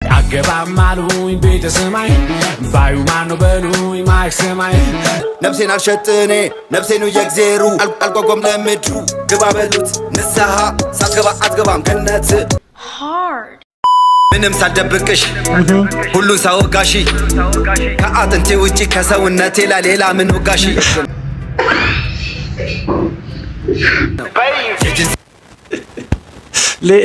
አገባም አሉኝ ቤተ ሰማይ ባዩ ማነው በሉኝ ማይክ ሰማይ ነፍሴን አልሸጥኔ ነፍሴኑ የእግዜሩ አል- አልጓጓም ለምድሩ ግባ በሉት ንስሐ ሳትገባ አትገባም ገነት hard. ምንም ሳልደብቅሽ ሁሉን ሳወጋሺ ከአጥንቴ ውጪ ከሰውነቴ ላይ ሌላ ምን ወጋሺ ሌ-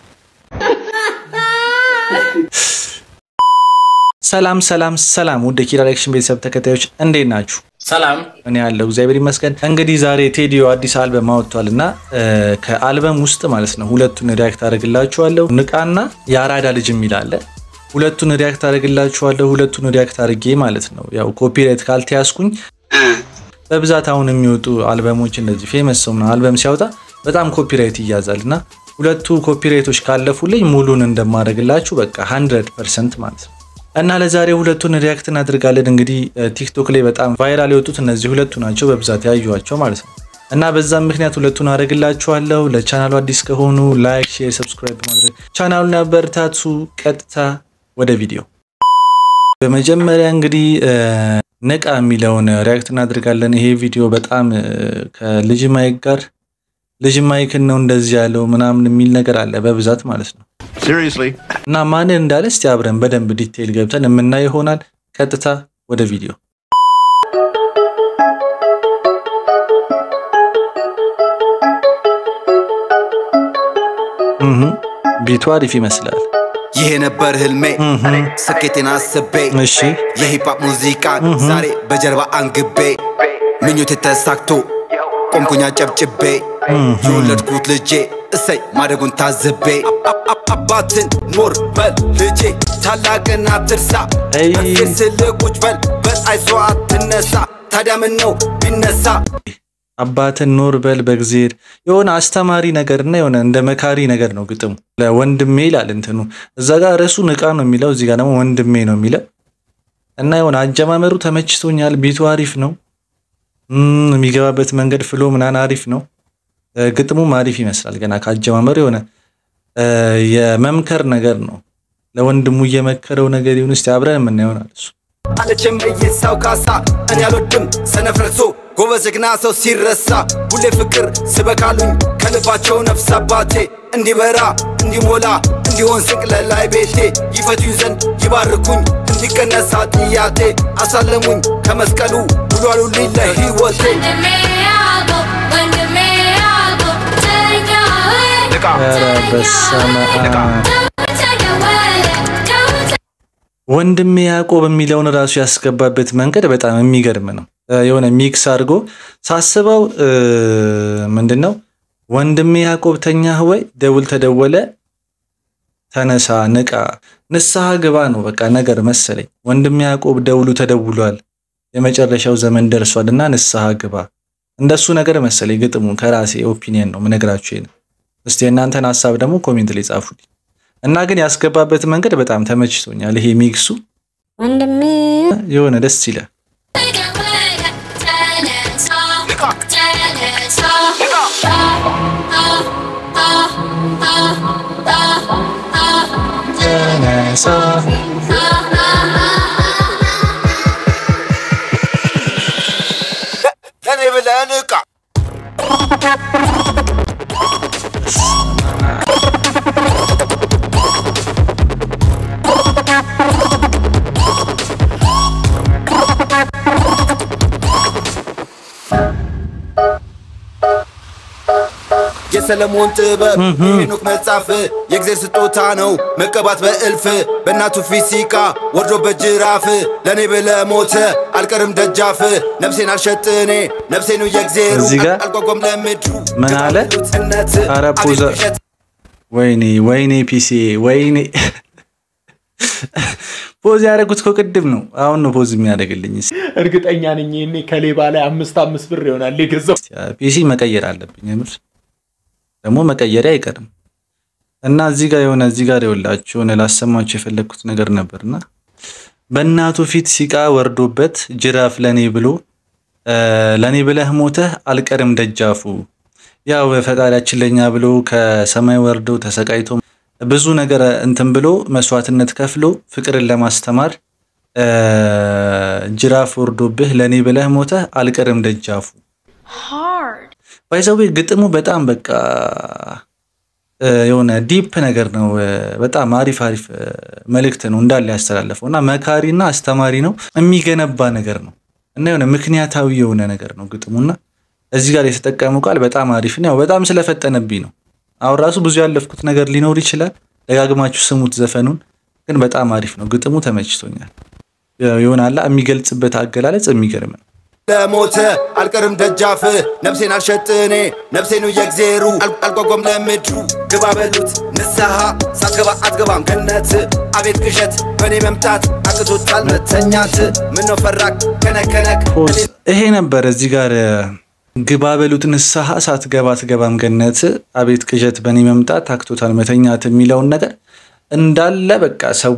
ሰላም ሰላም ሰላም ውድ ኪራ ሪአክሽን ቤተሰብ ተከታዮች እንዴት ናችሁ? ሰላም እኔ ያለው እግዚአብሔር ይመስገን። እንግዲህ ዛሬ ቴዲዮ አዲስ አልበም አወጥቷል እና ከአልበም ውስጥ ማለት ነው ሁለቱን ሪያክት አደርግላችኋለሁ። ንቃና የአራዳ ልጅ የሚል አለ። ሁለቱን ሪያክት አደርግላችኋለሁ። ሁለቱን ሪያክት አድርጌ ማለት ነው ያው ኮፒራይት ካልተያዝኩኝ በብዛት አሁን የሚወጡ አልበሞች እንደዚህ ፌመስ ሰው ምናምን አልበም ሲያወጣ በጣም ኮፒራይት ይያዛል እና ሁለቱ ኮፒራይቶች ካለፉልኝ ሙሉን እንደማደርግላችሁ በቃ 100 ፐርሰንት ማለት ነው። እና ለዛሬ ሁለቱን ሪያክት እናደርጋለን። እንግዲህ ቲክቶክ ላይ በጣም ቫይራል የወጡት እነዚህ ሁለቱ ናቸው በብዛት ያዩዋቸው ማለት ነው። እና በዛም ምክንያት ሁለቱን አደርግላችኋለሁ። ለቻናሉ አዲስ ከሆኑ ላይክ፣ ሼር፣ ሰብስክራይብ በማድረግ ቻናሉን ያበረታቱ። ቀጥታ ወደ ቪዲዮ በመጀመሪያ እንግዲህ ንቃ የሚለውን ሪያክት እናደርጋለን። ይሄ ቪዲዮ በጣም ከልጅ ማይክ ጋር ልጅ ማይክን ነው እንደዚህ ያለው ምናምን የሚል ነገር አለ በብዛት ማለት ነው። Seriously? እና ማንን እንዳለ እስቲ አብረን በደንብ ዲቴይል ገብተን የምናይ ይሆናል። ቀጥታ ወደ ቪዲዮ እህ ቢቱ አሪፍ ይመስላል። ይሄ ነበር ህልሜ ስኬቴን አስቤ እሺ የሂፓፕ ሙዚቃ ዛሬ በጀርባ አንግቤ ምኞቴ ተሳክቶ ቆምኩኛ ጨብጭቤ የወለድኩት ልጄ እሰይ ማደጉን ታዝቤ አብ- አብ- አባትን ኖር በል ልጄ ታላቅን አትርሳ አይ። በርፌር ስልቁጭ በል በጣይሷ አትነሳ ታዲያ ምን ነው ቢነሳ አባትን ኖር በል በእግዜር የሆነ አስተማሪ ነገርና የሆነ እንደ መካሪ ነገር ነው ግጥሙ። ለወንድሜ ይላል እንትኑ እዛ ጋር ርዕሱ ንቃ ነው የሚለው፣ እዚህ ጋር ደግሞ ወንድሜ ነው የሚለው እና የሆነ አጀማመሩ ተመችቶኛል። ቢቱ አሪፍ ነው። እም፣ የሚገባበት መንገድ ፍሎ ምናምን አሪፍ ነው። እ፣ ግጥሙም አሪፍ ይመስላል። ገና ከአጀማመሩ የሆነ እ፣ የመምከር ነገር ነው። ለወንድሙ እየመከረው ነገር ይሁን እስቲ አብረን የምናየው ይሆናል እሱ አለችም እይሳው ካሳ እኔ አልወድም ሰነፍ ረሶ ጎበዝ ጀግና ሰው ሲረሳ ሁሌ ፍቅር ስበካሉኝ ከልባቸው ነፍስ አባቴ እንዲበራ እንዲሞላ እንዲሆን ስቅለላይ ቤቴ ይፈቱኝ ዘንድ ይባርኩኝ እንዲቀነሳ ጥያቴ አሳለሙኝ ከመስቀሉ ብሎ አሉልኝ ለሕይወቴ ኧረ በስመ አብ። ወንድሜ ያዕቆብ የሚለውን ራሱ ያስገባበት መንገድ በጣም የሚገርም ነው። እ፣ የሆነ ሚክስ አድርጎ ሳስበው እ፣ ምንድን ነው ወንድሜ ያዕቆብ ተኛህ ወይ ደውል ተደወለ ተነሳ ንቃ ንስሐ ግባ ነው በቃ ነገር መሰለኝ። ወንድሜ ያዕቆብ ደውሉ ተደውሏል የመጨረሻው ዘመን ደርሷል እና ንስሐ ግባ እንደሱ ነገር መሰለኝ ግጥሙ። ከራሴ ኦፒኒየን ነው ምነግራችሁ ይሄን። እስቲ የእናንተን ሀሳብ ደግሞ ኮሜንት ላይ ጻፉልኝ። እና ግን ያስገባበት መንገድ በጣም ተመችቶኛል። ይሄ ሚክሱ ወንድሜ የሆነ ደስ ይላል። ተነሳ ለእኔ ብለህ ንቃ የሰለሞን ጥበብ የሄኖክ መጽሐፍ የእግዜር ስጦታ ነው መቀባት በእልፍ በእናቱ ፊት ሲቃ ወርዶ በጅራፍ ለእኔ ብለ ሞተ አልቀርም ደጃፍ ነፍሴን አልሸጥኔ ነፍሴኑ የእግዜሩ እዚህ ጋር አልጓጓም ለምድሩ ምን አለ? ሉትነት ኧረ ፖዘ ወይኔ ወይኔ ፒሲ ወይኔ ፖዝ ያደረጉት እኮ ቅድም ነው። አሁን ነው ፖዝ የሚያደርግልኝ። እርግጠኛ ነኝ ይሄኔ ከሌባ ላይ አምስት አምስት ብር ይሆናል የገዛው። ፒሲ መቀየር አለብኝ። የምር ደግሞ መቀየሪያ አይቀርም እና እዚህ ጋር የሆነ እዚህ ጋር የወላችሁ የሆነ ላሰማችሁ የፈለግኩት ነገር ነበርና በእናቱ ፊት ሲቃ ወርዶበት ጅራፍ ለኔ ብሎ ለኔ ብለህ ሞተህ አልቀርም ደጃፉ። ያው ፈጣሪያችን ለኛ ብሎ ከሰማይ ወርዶ ተሰቃይቶ ብዙ ነገር እንትን ብሎ መስዋዕትነት ከፍሎ ፍቅርን ለማስተማር እ፣ ጅራፍ ወርዶብህ ለእኔ ብለህ ሞተህ አልቀርም ደጃፉ hard, ባይዘዌ ግጥሙ በጣም በቃ እ፣ የሆነ ዲፕ ነገር ነው። እ፣ በጣም አሪፍ አሪፍ እ፣ መልእክት ነው እንዳለ ያስተላለፈው እና መካሪና አስተማሪ ነው። የሚገነባ ነገር ነው እና የሆነ ምክንያታዊ የሆነ ነገር ነው ግጥሙና እዚህ ጋር የተጠቀመው ቃል በጣም አሪፍ ነው። ያው በጣም ስለፈጠነብኝ ነው። አሁን ራሱ ብዙ ያለፍኩት ነገር ሊኖር ይችላል። ደጋግማችሁ ስሙት ዘፈኑን፣ ግን በጣም አሪፍ ነው። ግጥሙ ተመችቶኛል። ይሆናላ የሚገልጽበት አገላለጽ የሚገርም ነው። ለሞተ አልቀርም ደጃፍ ነፍሴን አልሸጥኔ ነፍሴኑ የእግዜሩ አል- አልጓጓም ለምድሩ ግባ በሉት ንስሐ ሳትገባ አትገባም ገነት አቤት ቅዠት በእኔ መምጣት አቅቶታል መተኛት ምነው ፈራክ ከነከነክ ፖዝ ይሄ ነበር እዚህ ጋር እ፣ ግባ በሉት ንስሐ ሳትገባ አትገባም ገነት አቤት ቅዠት በእኔ መምጣት ታክቶታል መተኛት የሚለውን ነገር እንዳለ በቃ ሰው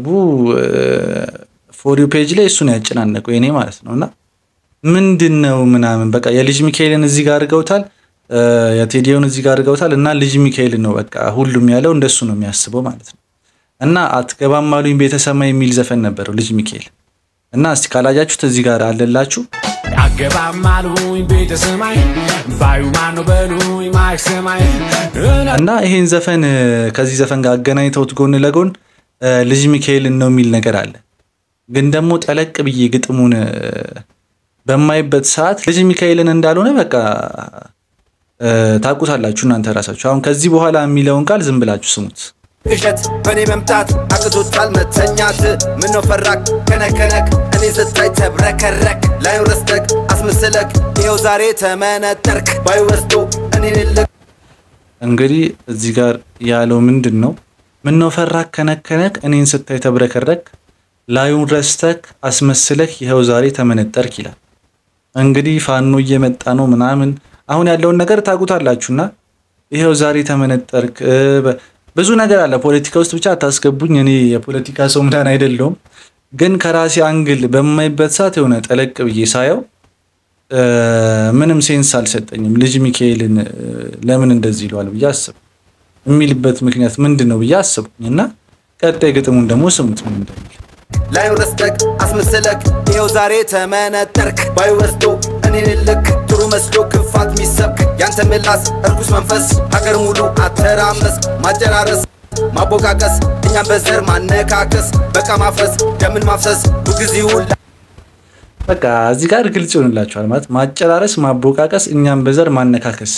ፎሪው ፔጅ ላይ እሱን ያጨናነቀው የኔ ማለት ነው እና ምንድን ነው ምናምን በቃ የልጅ ሚካኤልን እዚህ ጋር አድርገውታል እ፣ የቴዲዮን እዚህ ጋር አድርገውታል እና ልጅ ሚካኤልን ነው በቃ ሁሉም ያለው እንደሱ ነው የሚያስበው ማለት ነው እና አትገባም አሉኝ ቤተሰማ የሚል ዘፈን ነበረው ልጅ ሚካኤል እና እስቲ ካላያችሁት እዚህ ጋር አለላችሁ አገባም አሉኝ ቤተ ሰማይ ባዩ ማነው በሉኝ ማይክ ሰማይ እና ይሄን ዘፈን እ፣ ከዚህ ዘፈን ጋር አገናኝተውት ጎን ለጎን እ፣ ልጅ ሚካኤልን ነው የሚል ነገር አለ። ግን ደግሞ ጠለቅ ብዬ ግጥሙን እ፣ በማይበት ሰዓት ልጅ ሚካኤልን እንዳልሆነ በቃ እ፣ ታውቁታላችሁ እናንተ ራሳችሁ። አሁን ከዚህ በኋላ የሚለውን ቃል ዝም ብላችሁ ስሙት። ቅዠት በእኔ መምጣት አቅቶታል መተኛት ምነው ፈራክ ከነከነክ እኔ ስታይ ተብረከረክ ላይ ረስተክ አስመስለክ ይኸው ዛሬ ተመነጠርክ ባዩ ወስዶ እኔን ልክ እንግዲህ እዚህ ጋር ያለው ምንድን ነው? ምነው ፈራክ ከነከነክ እኔን ስታይ ተብረከረክ ላዩን ረስተክ አስመስለክ ይኸው ዛሬ ተመነጠርክ ይላል። እንግዲህ ፋኖ እየመጣ ነው ምናምን አሁን ያለውን ነገር ታውቁታላችሁና ይኸው ዛሬ ተመነጠርክ እ፣ በ- ብዙ ነገር አለ ፖለቲካ ውስጥ ብቻ አታስገቡኝ። እኔ የፖለቲካ ሰው ምናምን አይደለሁም። ግን ከራሴ አንግል በማይበት ሰዓት የሆነ ጠለቅ ብዬ ሳየው እ፣ ምንም ሴንስ አልሰጠኝም። ልጅ ሚካኤልን እ፣ ለምን እንደዚህ ይለዋል ብዬ አስብ የሚልበት ምክንያት ምንድን ነው ብዬ አስብኩኝ እና ቀጣይ ግጥሙን ደግሞ ስሙት ምን እንደሚል ላይ ረስተክ አስመስለክ ይኸው ዛሬ ተመነጠርክ ባዩ ወስዶ እኔን ልክ ጥሩ መስሎ ክፋት ሚሰብክ ያንተ ምላስ እርኩስ መንፈስ ሀገር ሙሉ አተራመስ ማጨራረስ ማቦቃቀስ እኛም በዘር ማነካከስ በቃ ማፍረስ ደምን ማፍሰስ ሁልጊዜውን በቃ እዚህ ጋር ግልጽ ይሆንላችኋል ማለት ማጨራረስ፣ ማቦቃቀስ፣ እኛም በዘር ማነካከስ።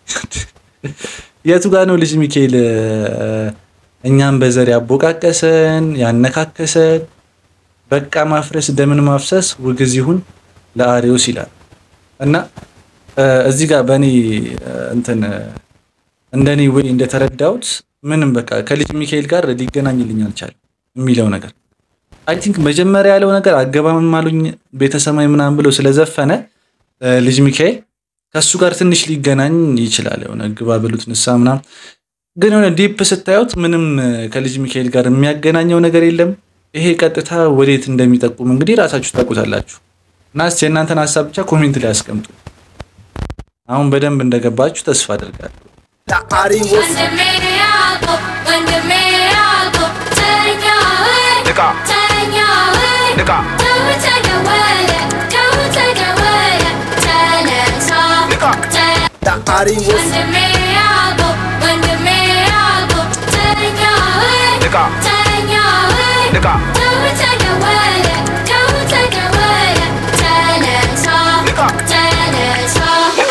የቱ ጋር ነው ልጅ ሚካኤል እ፣ እኛም በዘር ያቦቃቀሰን ያነካከሰን? በቃ ማፍረስ፣ ደምን ማፍሰስ ውግዝ ይሁን ለአሬዎስ ይላል እና እ፣ እዚህ ጋር በእኔ እ፣ እንትን እ፣ እንደኔ ወይ እንደተረዳሁት ምንም በቃ ከልጅ ሚካኤል ጋር ሊገናኝልኝ አልቻለም የሚለው ነገር አይ ቲንክ መጀመሪያ ያለው ነገር አገባምም አሉኝ ቤተሰማይ ምናምን ብሎ ስለዘፈነ እ፣ ልጅ ሚካኤል ከእሱ ጋር ትንሽ ሊገናኝ ይችላል። የሆነ ግባ ብሉት ንሳ ምናምን፣ ግን የሆነ ዲፕ ስታዩት ምንም እ፣ ከልጅ ሚካኤል ጋር የሚያገናኘው ነገር የለም። ይሄ ቀጥታ ወዴት እንደሚጠቁም እንግዲህ ራሳችሁ ታውቁታላችሁ። እና እስኪ የእናንተን ሀሳብ ብቻ ኮሜንት ላይ አስቀምጡ። አሁን በደንብ እንደገባችሁ ተስፋ አድርጋለሁ። ለአሪዎስ ወንድሜ ያዕቆብ ወንድሜ ያዕቆብ ተኛ ወይ ንቃ ተኛ ወይ ንቃ ተው ተደወለ ተው ተደወለ ተነሳ ንቃ ተ- ለአሪዎስ ወንድሜ ያዕቆብ ወንድሜ ያዕቆብ ተኛ ወይ ንቃ ተኛ ወይ ንቃ ተው ተደወለ ተው ተደወለ ተነሳ ንቃ ተነሳ ንቃ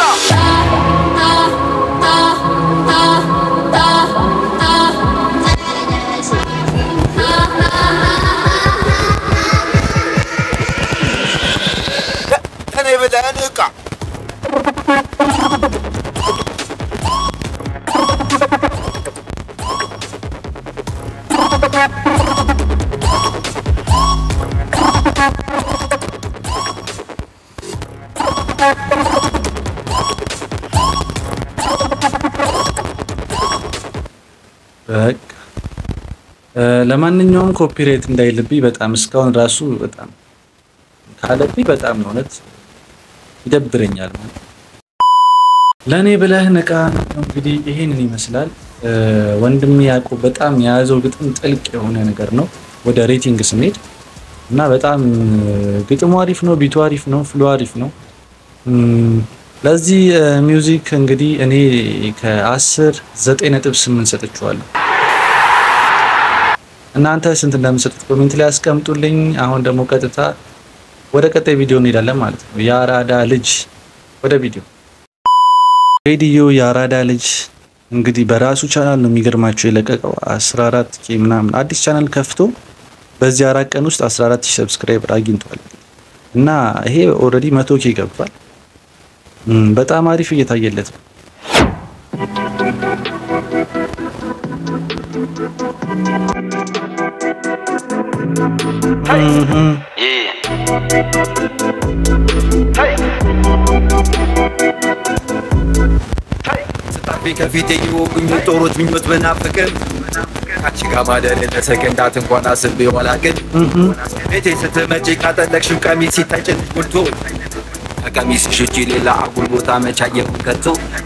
ከኔ ብለህ ንቃ በቃ እ፣ ለማንኛውም ኮፒራይት እንዳይልብኝ በጣም እስካሁን ራሱ በጣም ካለብኝ በጣም ነው እውነት ይደብረኛል። ለእኔ ብለህ ንቃ ነው እንግዲህ ይሄንን ይመስላል። እ፣ ወንድሜ ያዕቆብ በጣም የያዘው ግጥም ጥልቅ የሆነ ነገር ነው። ወደ ሬቲንግ ስንሄድ እና በጣም እ፣ ግጥሙ አሪፍ ነው፣ ቢቱ አሪፍ ነው፣ ፍሎ አሪፍ ነው። እም፣ ለዚህ እ፣ ሚውዚክ እንግዲህ እኔ ከ10 9.8 ሰጥቼዋለሁ። እናንተ ስንት እንደምሰጡት ኮሜንት ላይ አስቀምጡልኝ። አሁን ደግሞ ቀጥታ ወደ ቀጣይ ቪዲዮ እንሄዳለን ማለት ነው። የአራዳ ልጅ ወደ ቪዲዮ ሬዲዮ የአራዳ ልጅ እንግዲህ በራሱ ቻናል ነው የሚገርማቸው የለቀቀው 14 ኬ ምናምን አዲስ ቻናል ከፍቶ በዚህ አራት ቀን ውስጥ 14 ሺህ ሰብስክራይበር አግኝቷል እና ይሄ ኦልሬዲ መቶ ኬ ገብቷል። እም፣ በጣም አሪፍ እየታየለት ነው። እም፣ ስታፊ ከፊቴ የወጉኝ ጦሮች ምኞት ብናፍቅም ካንቺ ጋር ማደር ለሰከንዳት እንኳን አስቤ ዋላቅን ቤቴ ስትመጪ ካጠለቅሽው ቀሚስ ሲታጭንሽ ጉልቶ ከቀሚስሽ ውጪ ሌላ አጉል ቦታ መቻየሁ ከቶ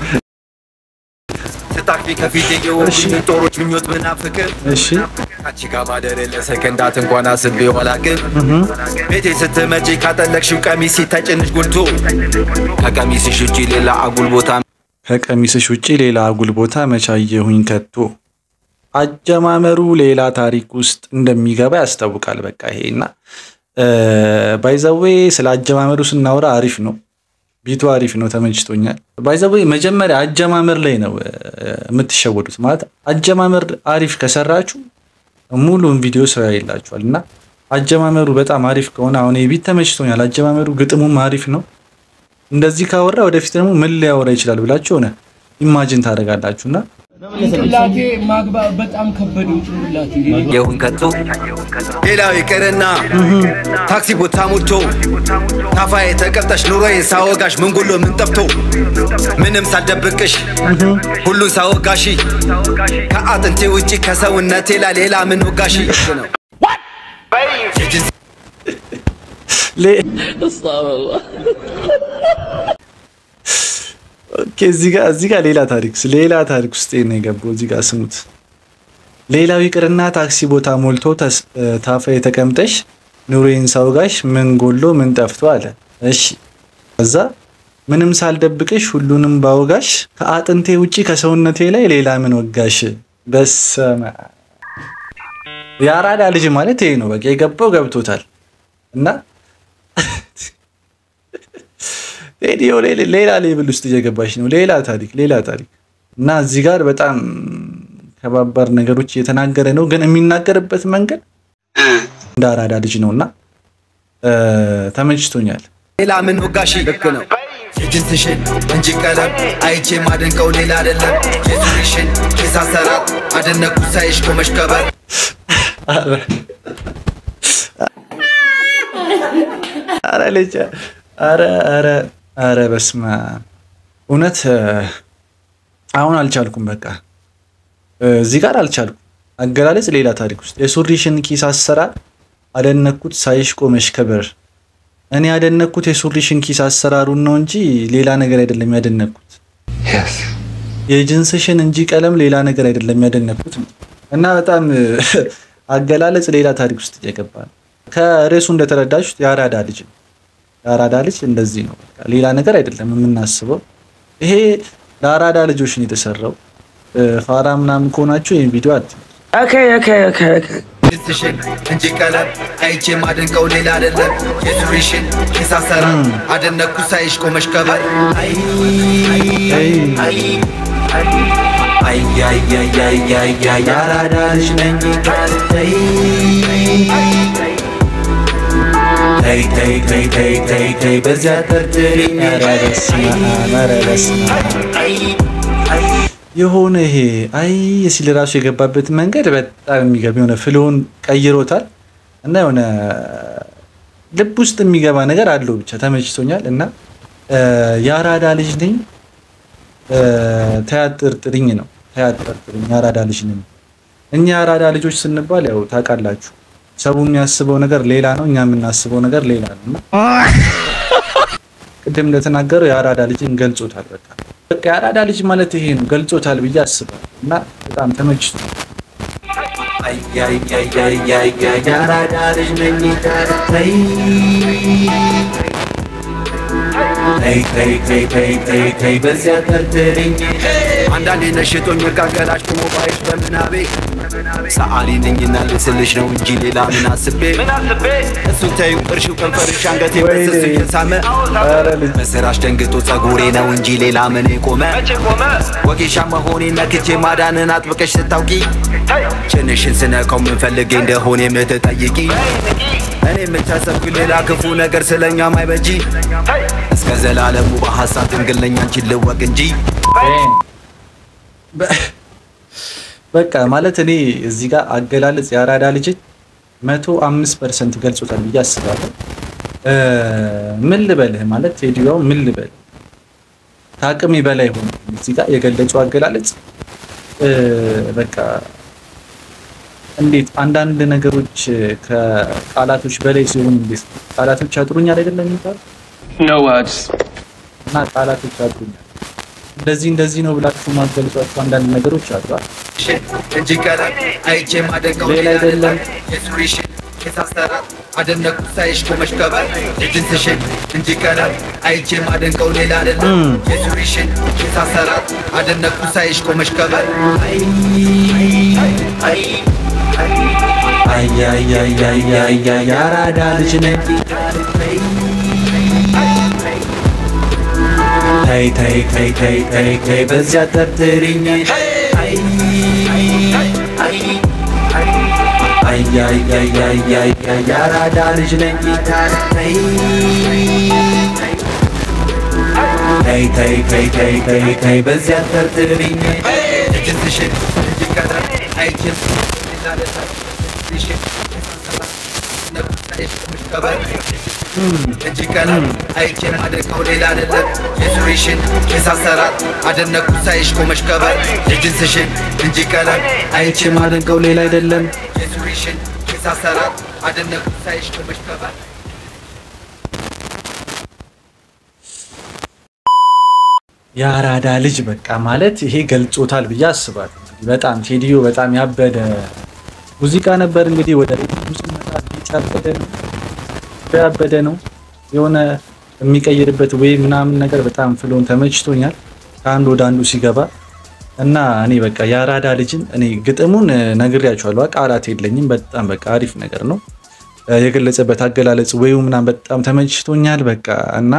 ስታፊ ከፊቴ የወጉኝ ጦሮች ምኞት ብናፍቅም እሺ ካንቺ ጋር ማደር ለሰከንዳት እንኳን አስቤ ዋላቅን ቤቴ ስትመጪ ካጠለቅሽው ቀሚስ ሲታጭንሽ ጉልቶ ከቀሚስሽ ውጪ ሌላ አጉል ቦታ ከቀሚስሽ ውጪ ሌላ አጉል ቦታ መቻየሁኝ ከቶ አጀማመሩ ሌላ ታሪክ ውስጥ እንደሚገባ ያስታውቃል። በቃ ይሄና ባይዘዌ ስለ አጀማመሩ ስናወራ አሪፍ ነው፣ ቢቱ አሪፍ ነው፣ ተመችቶኛል። ባይዘዌ መጀመሪያ አጀማመር ላይ ነው እ፣ የምትሸወዱት። ማለት አጀማመር አሪፍ ከሰራችሁ ሙሉን ቪዲዮ ስራ ይላችኋል እና አጀማመሩ በጣም አሪፍ ከሆነ አሁን ይሄ ቢት ተመችቶኛል። አጀማመሩ ግጥሙም አሪፍ ነው። እንደዚህ ካወራ ወደፊት ደግሞ ምን ሊያወራ ይችላል ብላችሁ ሆነ ኢማጂን ታደርጋላችሁ እና ጭንቅላቴ ማግባ በጣም ከበደው ጭንቅላቴ የሁን ከቶ ሌላው ይቅርና ታክሲ ቦታ ሞልቶ ታፋዬ ተቀምጠሽ ኑሮዬን ሳወጋሽ ምን ጎሎ ምን ጠፍቶ ምንም ሳልደብቅሽ ሁሉን ሳወጋሽ ከአጥንቴ ውጪ ከሰውነቴ ላይ ሌላ ምን ወጋሽ ነው ሌ- ኦኬ እዚህ ጋር እዚህ ጋር ሌላ ታሪክ ሌላ ታሪክ ውስጥ ነው የገባው። እዚህ ጋር ስሙት። ሌላው ይቅርና ታክሲ ቦታ ሞልቶ ተስ- ታፋ የተቀምጠሽ ኑሮዬን ሳውጋሽ ምን ጎሎ ምን ጠፍቶ አለ። እሺ ከዛ ምንም ሳልደብቅሽ ሁሉንም ባውጋሽ ከአጥንቴ ውጪ ከሰውነቴ ላይ ሌላ ምን ወጋሽ። በሰመ አብ። የአራዳ ልጅ ማለት ይሄ ነው። በቃ የገባው ገብቶታል እና ሬዲዮ ላይ ሌላ ሌብል ውስጥ እየገባች ነው። ሌላ ታሪክ ሌላ ታሪክ እና እዚህ ጋር በጣም ከባባድ ነገሮች እየተናገረ ነው፣ ግን የሚናገርበት መንገድ እንደ አራዳ ልጅ ነው እና እ፣ ተመችቶኛል። ሌላ ምን ወጋሽ ልክ ነው የጅንስሽን እንጂ ቀለም አይቼ ማደንቀው ሌላ አይደለም የሱሪሽን ኬስ አሰራር አደነኩ ሳይሽ ቆመሽ ከበር አረ አረ ልጅ አረ አረ አረ በስመ አብ እውነት እ፣ አሁን አልቻልኩም። በቃ እ፣ እዚህ ጋር አልቻልኩም። አገላለጽ ሌላ ታሪክ ውስጥ የሱሪሽን ኪስ አሰራር አደነኩት ሳይሽ ቆመሽ ከበር። እኔ ያደነኩት የሱሪሽን ኪስ አሰራሩን ነው እንጂ ሌላ ነገር አይደለም ያደነኩት። የጅንስሽን እንጂ ቀለም ሌላ ነገር አይደለም ያደነኩት ነው። እና በጣም እ፣ አገላለጽ ሌላ ታሪክ ውስጥ እየገባ ነው። ከርዕሱ እንደተረዳችሁት የአራዳ ልጅ ነው። የአራዳ ልጅ እንደዚህ ነው። በቃ ሌላ ነገር አይደለም የምናስበው። ይሄ ለአራዳ ልጆች ነው የተሰራው። እ፣ ፋራ ምናምን ከሆናችሁ ይህን ቪዲዮ አት ጅንስሽን እንጂ ቀለም አይቼ ማደንቀው ሌላ አይደለም የሱሪሽን ኬስ አሰራር አደነኩ ሳይሽ ቆመሽ ከበር አይ አይ አይ የአራዳ ልጅ ነኝ ተይ ተይ ተይ ተይ ተይ ተይ በዚያ ጠርጥሪኝ ኧረ በስመ አብ፣ ኧረ በስመ አብ። የሆነ ይሄ አይ ሲል ራሱ የገባበት መንገድ በጣም የሚገርም የሆነ ፍሎውን ቀይሮታል እና የሆነ ልብ ውስጥ የሚገባ ነገር አለው። ብቻ ተመችቶኛል እና እ፣ የአራዳ ልጅ ነኝ እ፣ ተያጠርጥርኝ ነው ተያጠርጥርኝ የአራዳ ልጅ ነኝ። እኛ የአራዳ ልጆች ስንባል ያው ታውቃላችሁ፣ ሰው የሚያስበው ነገር ሌላ ነው፣ እኛ የምናስበው ነገር ሌላ ነው እና ቅድም እንደተናገረው የአራዳ ልጅን ገልጾታል። በቃ በቃ የአራዳ ልጅ ማለት ይሄ ነው ገልጾታል ብዬ አስባለሁ እና በጣም ተመችቶ የአራዳ ልጅ ነኝ ተይ ተይ ተይ ተይ ተይ ተይ ተይ በዚያ ተርትልኝ አንዳንዴ ነሽቶኝ መጋገላሽ ሞባይል በምናቤ ሰዓሊ ነኝና ልስልሽ ነው እንጂ ሌላ ምን አስቤ እሱን ተይው ቅርሺው ከንፈርሽ አንገቴ በስሱ እየሳመ በስራሽ ደንግጦ ጸጉሬ ነው እንጂ ሌላ ምን ቆመ ወጌሻ መሆኔን ነክቼ ማዳንን አጥብቀሽ ስታውቂ ጭንሽን ስነካው ምንፈልጌ እንደሆነ የምትጠይቂ እኔ የምታሰብኩ ሌላ ክፉ ነገር ስለኛ ማይበጂ እስከ ዘላለሙ በሐሳብ ድንግል ነኝ አንቺን ልወቅ እንጂ በቃ ማለት እኔ እዚህ ጋር አገላለጽ የአራዳ ልጅ መቶ አምስት ፐርሰንት ገልጾታል ብዬ አስባለሁ። እ ምን ልበልህ ማለት ቴዲዮ ምን ልበልህ ከአቅሜ በላይ ሆነ እዚህ ጋር የገለጸው አገላለጽ እ በቃ እንዴት አንዳንድ ነገሮች ከቃላቶች በላይ ሲሆኑ እንዴት ቃላቶች ያጥሩኛል አይደለም የሚባለው No words. እና ቃላቶች ያጥሩኛል እንደዚህ እንደዚህ ነው ብላችሁ ማገልጿቸው አንዳንድ ነገሮች አሉ አይደል? እንጂ ቀለም አይቼ ማደንቀው ሌላ አይደለም። የሱሪሽን የሳሰራት አደነኩ ሳይሽ ቆመሽ ከበር የጅንስሽን እንጂ ቀለም አይቼ ማደንቀው ሌላ አይደለም የሱሪሽን የሳሰራት አደነኩ ሳይሽ ቆመሽ ከበር አያያያያያ የአራዳ ልጅ ነኝ ተይ ተይ ተይ ተይ ተይ ተይ በዚያ ጠርጥሪኝ አያያያያያ የአራዳ ልጅ ነኝ ተይ ተይ ተይ ተይ ተይ ተይ በዚያ ጠርጥሪኝ የጅንስሽን እንጂ ቀለም አይቼ ሌላ አይደለም የሱሪሽን የሳሰራት አደነኩ ሳይሽ ቆመሽ ከበር እንጂ ቀለም አይቼ ማደንቀው ሌላ አይደለም የሱሪሽን የሳሰራት አደነኩ ሳይሽ ቆመሽ ከበር የጅንስሽን እንጂ ቀለም አይቼ ማደንቀው ሌላ አይደለም የሱሪሽን የሳሰራት አደነኩ ሳይሽ ቆመሽ ከበር የአራዳ ልጅ በቃ ማለት ይሄ ገልጾታል ብዬ አስባለሁ። እንግዲህ በጣም ቴዲዮ በጣም ያበደ ሙዚቃ ነበር። እንግዲህ ወደ ሪትሙ ስንመጣ ቤት ያበደ ነው ያበደ ነው የሆነ የሚቀይርበት ወይ ምናምን ነገር በጣም ፍሎን ተመችቶኛል። ከአንድ ወደ አንዱ ሲገባ እና እኔ በቃ የአራዳ ልጅን እኔ ግጥሙን ነግሬያቸዋለሁ። ቃላት የለኝም። በጣም በቃ አሪፍ ነገር ነው የገለጸበት አገላለጽ ወይው ምናምን በጣም ተመችቶኛል። በቃ እና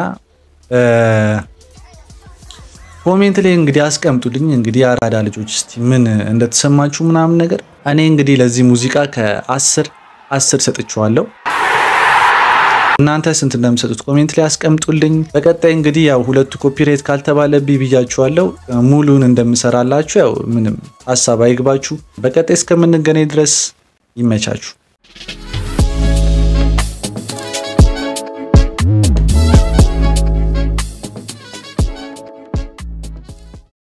ኮሜንት ላይ እንግዲህ አስቀምጡልኝ እንግዲህ የአራዳ ልጆች እስቲ ምን እንደተሰማችሁ ምናምን ነገር። እኔ እንግዲህ ለዚህ ሙዚቃ ከአስር አስር ሰጥቼዋለሁ። እናንተ ስንት እንደምሰጡት ኮሜንት ላይ አስቀምጡልኝ። በቀጣይ እንግዲህ ያው ሁለቱ ኮፒራይት ካልተባለብኝ ብያችኋለሁ። ሙሉን እንደምሰራላችሁ ያው ምንም ሀሳብ አይግባችሁ። በቀጣይ እስከምንገናኝ ድረስ ይመቻችሁ።